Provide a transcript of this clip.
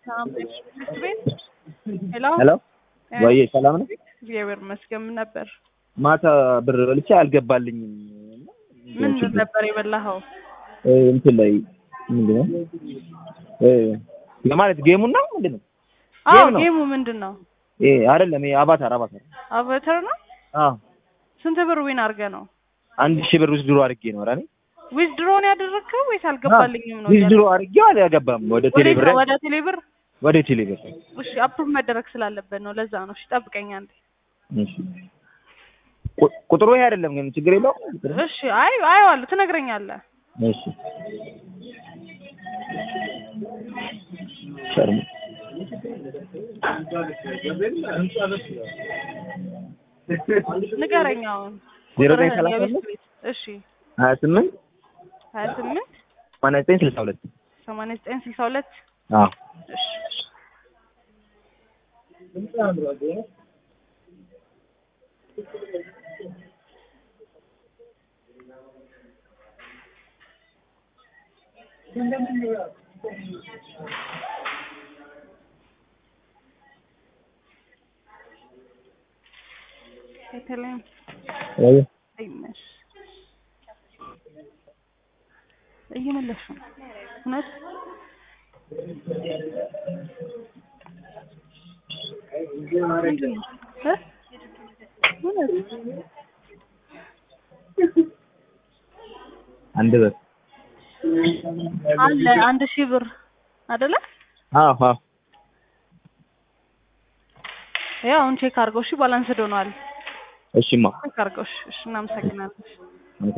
ሰላም ትምህርት ቤት ሄሎ ሄሎ ወይ ሰላም ነው? እግዚአብሔር ይመስገን። ምን ነበር? ማታ ብር በልቼ አልገባልኝም። ምን ነበር የበላኸው? እ እንትን ላይ ምንድን ነው እ ለማለት ጌሙን ነው ምንድን ነው? አዎ ጌም ነው። ጌሙ ምንድን ነው? እ አይደለም ይሄ አቫታር አቫታር። አቫተር ነው። አዎ ስንት ብር ዊን አድርገህ ነው? አንድ ሺህ ብር ውስጥ ድሮ አድርጌ ነው አይደል? ዊዝድሮን ያደረግከው ወይስ አልገባልኝም ነው? ዊዝ ድሮ አድርጌው አልገባም። ወደ ቴሌ ወዴት ብር ነው? ወደ ቴሌ ብር። ወደ ቴሌ ብር። እሺ አፕሩቭ መደረግ ስላለበት ነው። ለዛ ነው። እሺ ጠብቀኝ አንዴ። እሺ ቁ- ቁጥሩ ይሄ አይደለም ግን ችግር የለውም። እሺ አይ አየዋለሁ፣ ትነግረኛለህ። እሺ ሸርሙ ንገረኝ አሁን ዜሮ ዘጠኝ ቁጥርህን ሰላሳ የቤት አምስት ቤት። እሺ ሀያ ስምንት ሀያ ስምንት ሰማንያ ዘጠኝ ስልሳ ሁለት ሰማንያ ዘጠኝ ስልሳ ሁለት አዎ እሺ የተለይም ወይ አይመሽ እየመለስሽ ነው እውነት ምንድን ነው እ እውነት አንድ ብር አለ አንድ ሺህ ብር አይደለ? አዎ አዎ ያው አሁን ቼክ አድርገው። እሺ ባላንስድ ሆኗል። እሺማ ቼክ አድርገው። እሺ እሺ፣ እናመሰግናለን።